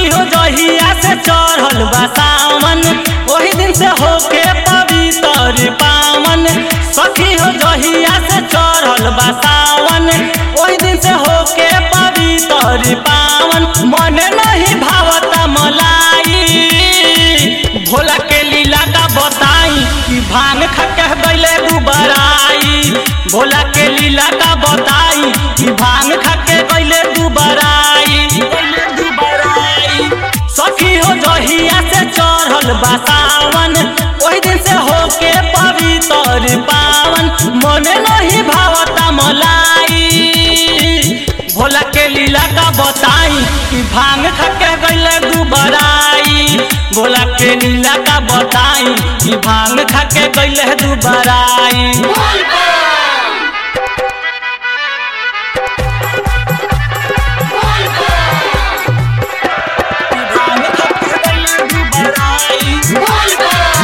सखी हो जहिया से चढ़ल बा सावन ओही दिन से होके पवित्र पावन सखी हो जहिया से चढ़ल बा सावन ओही दिन से होके पवित्र पावन मन नहीं भावता मलाई भोला के लीला का बताई कि भांग खके गईले दुबराई भोला के लीला का बताई कि भांग खके गईले दुबराई गईले दुबराई सखी हो जहिया से चढ़ल बा सावन ओही दिन से होके पवित्र पावन मने नहीं भावता मलाई भोला के लीला का बताई कि भांग खके गईले दुबराई भोला के लीला का बताई कि भांग खके गईले दुबराई कि भांग खके गईले दुबराई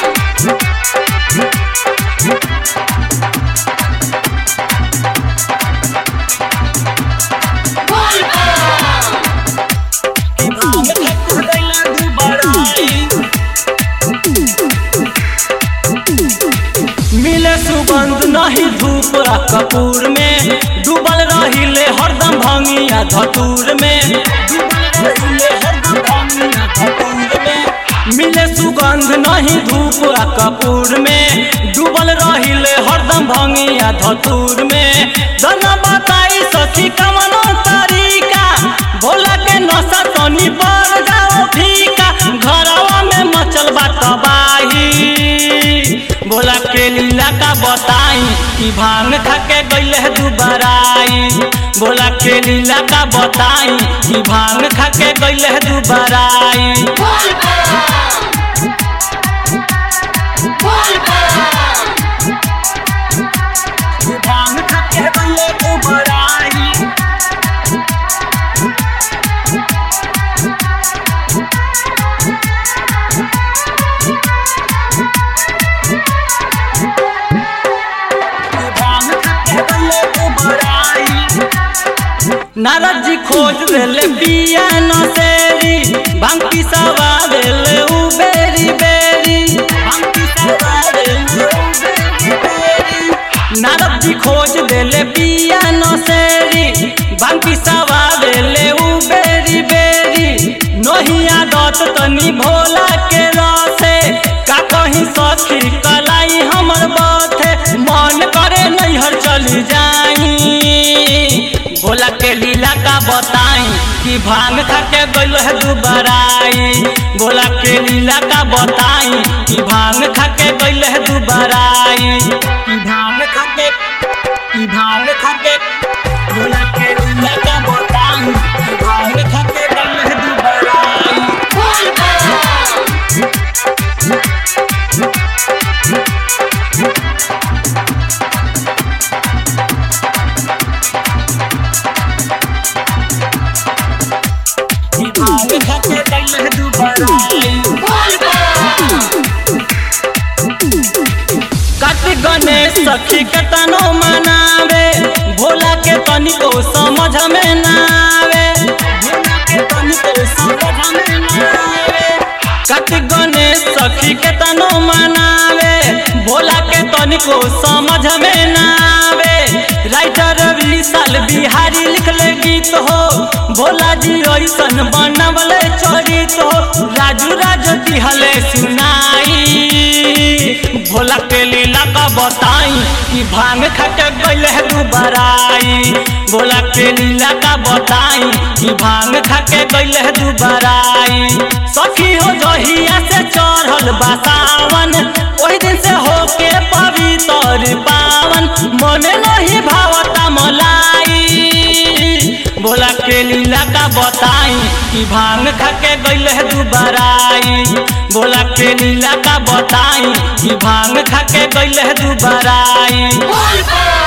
कि भांग खके गईले दुबराई मिले सुगंध नहीं धूप आ कपूर में डूबल रहिले हरदम भंगिया धतूर में डूबल रहिले हरदम भंगिया धतूर में मिले सुगंध नहीं धूप आ कपूर में डूबल रहिले हरदम भंगिया धतूर में दना बताई सखी कमनो तरीका भोला के नशा तनी पर जाओ फीका घरवा में मचल बा तबाही भोला के लीला का बताई कि भांग खके गईले दुबराई भोला के लीला का बताई कि भांग खके गईले दुबराई कि भांग खके गईले दुबराई कि भांग खके गईले दुबराई नारद जी खोज देले पिया नसेरी भांग पिसावा देले उ बेरी बेरी भांग पिसावा देले उ बेरी बेरी नारद जी खोज देले पिया नसेरी भांग पिसावा देले उ बेरी बेरी नहिया दत तनी भोला के रसे का कहीं सखी कलाई हमर बाथे मन करे नैहर चली जाई भोला के लीला का बताई कि भांग खाके गइल है दुबराई भोला के लीला का बताई कि भांग खाके गइल है दुबराई कि भांग खाके कि भांग खाके भोला के लीला का बताई कि भांग खाके गइल है दुबराई कि भांग खाके गइल है दुबराई कार्तिक गणेश सखी के तनो मनावे भोला के तनिको समझ में ना आवे भोला के तनिको समझ में ना आवे कार्तिक गणेश सखी के तनो मनावे भोला के तनिको समझ में ना आवे राइटर विशाल बिहारी लिखले गीत हो भोला जी ऐसन बनवले चरित हो राजू राजो दिहले सुनाई भोला के लीला का बताई कि भांग खटे गइल है दुबराई भोला के लीला का बताई कि भांग खके गइल है दुबराई सखी हो जहिया से चढ़ल बा सावन ओही दिन से होके पवित्र पावन मने नहीं भावता मलाई भोला के लीला का बताई कि भांग खके गइल है दुबराई भोला के लीला का बताई कि भांग खके गइल है दुबराई